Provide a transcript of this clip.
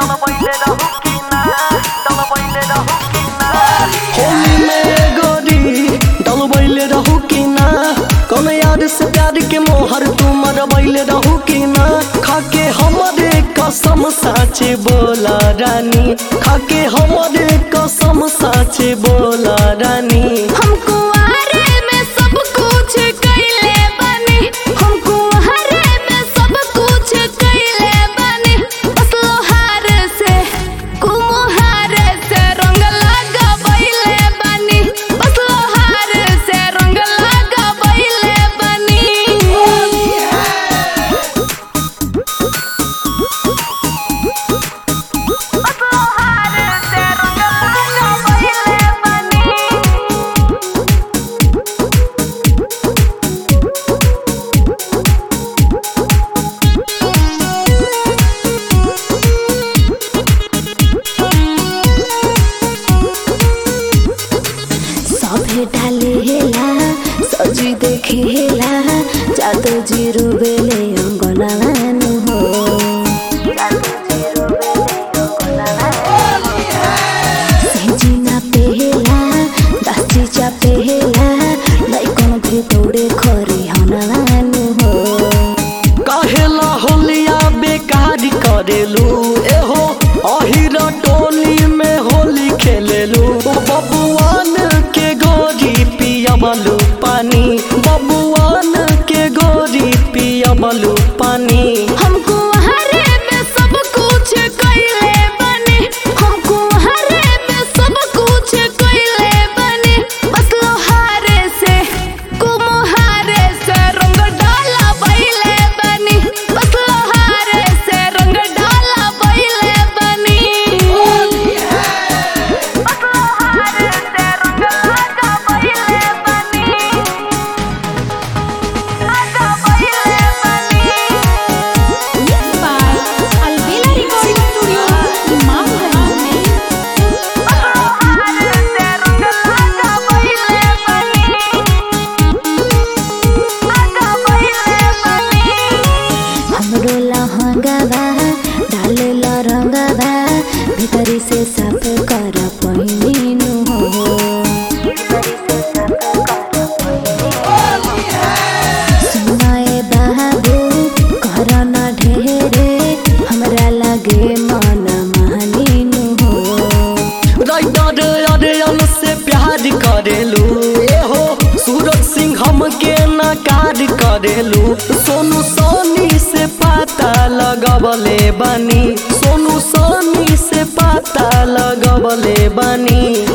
होली में गोरी डलबैले रहू कि ना कौन यार से प्यार के मोहर तू मरबैले रहू कि ना खाके हमरे कसम साचे बोला रानी खाके हमरे कसम साचे बोला रानी हमको आरे में सब कुछ कैले बनी हमको आरे में सब कुछ कैले बनी बस लोहार से कुम्हार से रंग लगाबैले बनी बस लोहार से रंग लगाबैले बनी सभे डालेला सजी देखेला जादू जीरो बेले अंगनानु हो सेजिना पेहेला दासी चा पेहेला लइकन घे दौड़े खरी हनानु हो कहेला होलिया बेकार करेलू एहो अहिर टोली में होली खेलेलू बबुआन के गोरी पियबलू पानी बबुआन के गोरी पियबलू पानी हमको हरे में सब कुछ कैले बने हमको हरे में सब कुछ कैले बने बस लोहारे से कुम्हारे से रंग डाला बैले बनी बस लोहारे से रंग डाला बैले बनी बस लोहारे से रंग लगा बैले बनी लगा बैले बनी Mixed by Alvela Recording Studio, Mamganj. हमरो लहंगावा डालेला रंगावा भीतरी से साफ कर पहिनु हो सुनाए बाबू कर न ढेरे हमरा लगे मन मानिनु हो राइटर अरियन से प्यार करेलू एहो सूरज सिंह हम के नकार करेलू सोनू सोनी से पता लगबले बनी सोनू सोनी से पता लगबले बनी